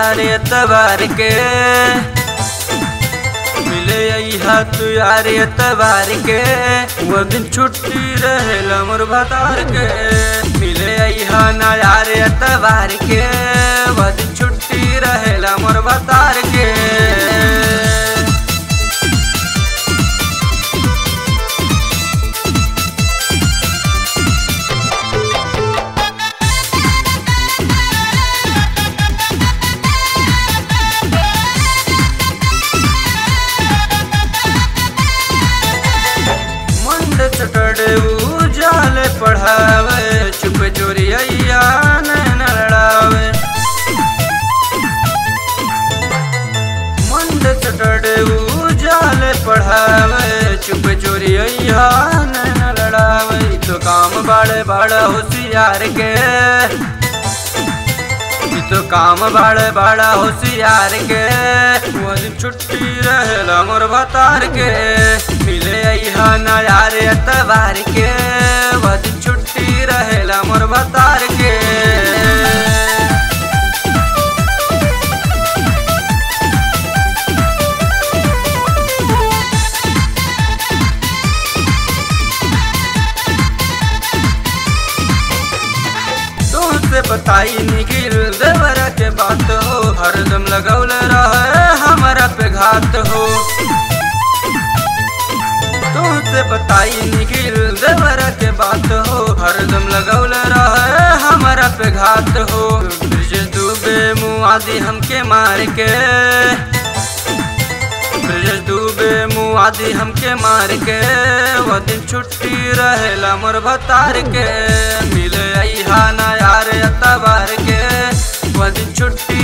यार एतबार के मिले अइहा तू यार एतबार के वो दिन छुट्टी रहेला मोर भतार के मिले अइहा ना यार एतबार के वो दिन छुट्टी रहेला मोर भतार के मंड चटड़े उजाले पढ़ावे चुप चोरिया नैन लड़ावे मंड चटड़े उजाले पढ़ावे चुप चोरिया नैन लड़ावे ई तो काम बाड़े बाड़ा होशियार के ई तो काम बाड़े बाड़ा होशियार के वो दिन छुट्टी रहेला मोर भतार के मिले अइहा ना यार एतबार के वो दिन छुट्टी रहेला मोर भतार के तुमसे बताई निखिल देवरा के बात हो हरदम लगौल रहे हमारा पे घात हो तुमसे बताई निखिल देवरा के बात हो हरदम लगौल रहे हमारा पे घात हो ब्रिज डूबे मुआदी हमके मार के ब्रिज डूबे मुआदी हमके मार के वो दिन छुट्टी रहेला मोर भतार के मिले अइहा ना यार अतबार के वो दिन छुट्टी